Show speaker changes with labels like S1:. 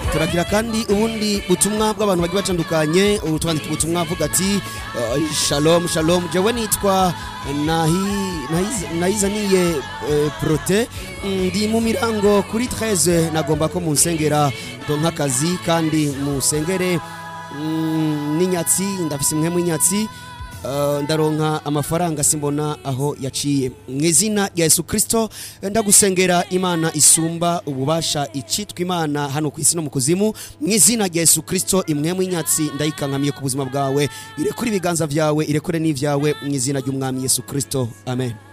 S1: turagira kandi ubundi butumwa bw'abantu bagiye batandukanye ubu twandika ubutumwa avuga ati uh, shalom shalom jewe nitwa Nahi- Nahiz- nayizaniye eh, prote ndi mu mirango kuri 13 nagomba ko munsengera donka akazi kandi musengere mm, n'inyatsi ndafise imwe mw'inyatsi Uh, ndaronka amafaranga simbona aho yaciye mu izina rya yesu kirisito ndagusengera imana isumba ububasha icitwa imana hano ku isi no mu kuzimu mu izina rya yesu kirisito imwe mu inyatsi ndayikankamiye ku buzima bwawe irekure ibiganza byawe irekure n'ibyawe mu izina ry'umwami yesu kirisito amen